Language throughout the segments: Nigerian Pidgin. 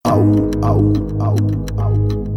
Au, au, au, au.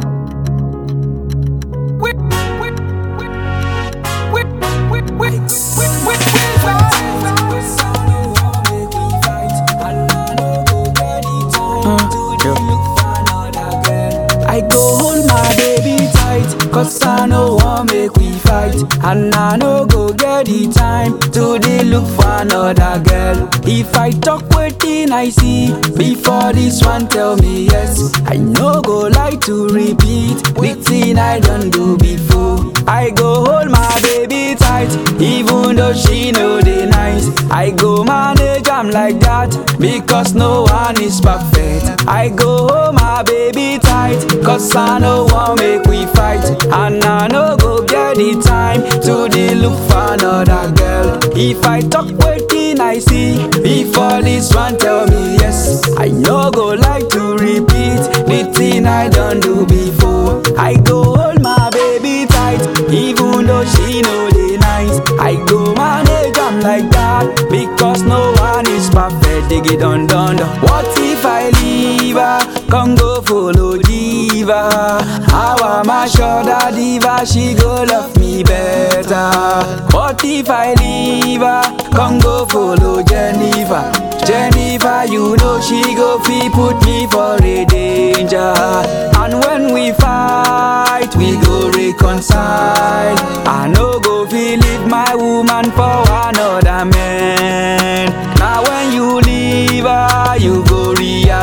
I go hold my baby tight, cause I know want make we fight. And I no go get the time to dey look for another girl. If I talk wetin I see, before this one tell me yes. I no go like to repeat the thing I done do before. I go hold my baby tight, even though she know dey nice. I go manage am like that, because no one is perfect. I go hold my baby tight, cause I no want make we fight. And I no go get the time to dey look for another girl. If I talk wetin I see, before this one tell me yes. I no go like to repeat the thing I done do before. I go hold my baby tight, even though she know dey nice. I go manage am like that, because no one is perfect. Dig it dun dun dun. What if I leave her? Come go follow diva. How am I sure that diva she go love me better? What if I leave her? Come go follow Jennifer. Jennifer, you know she go fi put me for a danger. And when we fight, we go reconcile. I no go fi leave my woman for another man. Now when you leave her, you go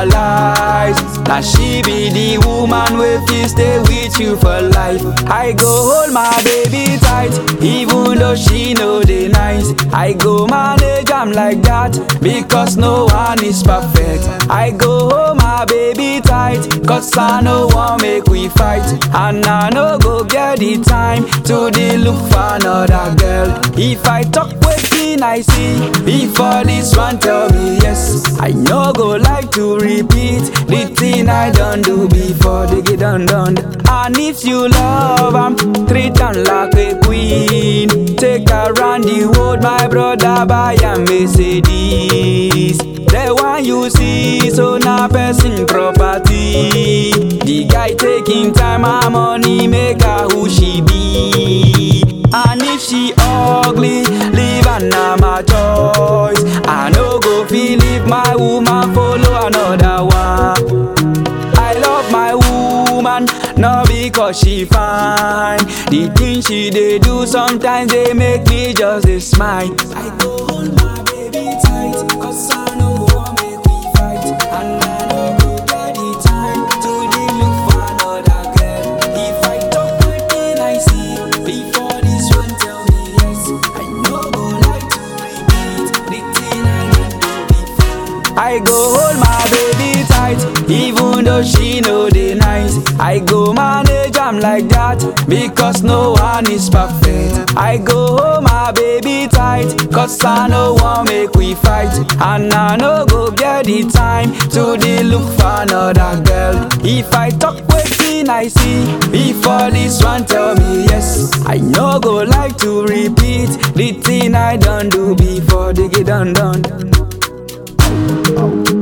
realize that she be the woman wey fit stay with you for life. I go hold my baby tight, even though she know dey nice. I go manage am like that, because no one is perfect. I go hold my baby tight, cause I no want make we fight. And I no go get the time to dey look for another girl. If I talk wetin I see, before this one tell me yes. I no go like to repeat the thing I done do before they get done done. And if you love am, treat am like a queen. Take her round the world, my brother, buy a Mercedes. The one you see, so na person property. The guy taking time and money, make her who she be. And if she ugly, leave her na my choice. I no go feel if my woman follow another one. I love my woman, not because she fine. The things she dey do sometimes they make me just dey smile. I go hold my baby tight, cause I know want make we fight. And I no go get the time to dey look for another girl. If I talk wetin I see, before this one tell me yes. I no go like to repeat the thing I done do before. I go hold my baby tight, even though she know dey nice. I go manage am like that, because no one is perfect. I go hold my baby tight, cause I no want make we fight. And I no go get the time to dey look for another girl. If I talk wetin I see, before this one tell me yes. I no go like to repeat the thing I done do before they get done done. Au,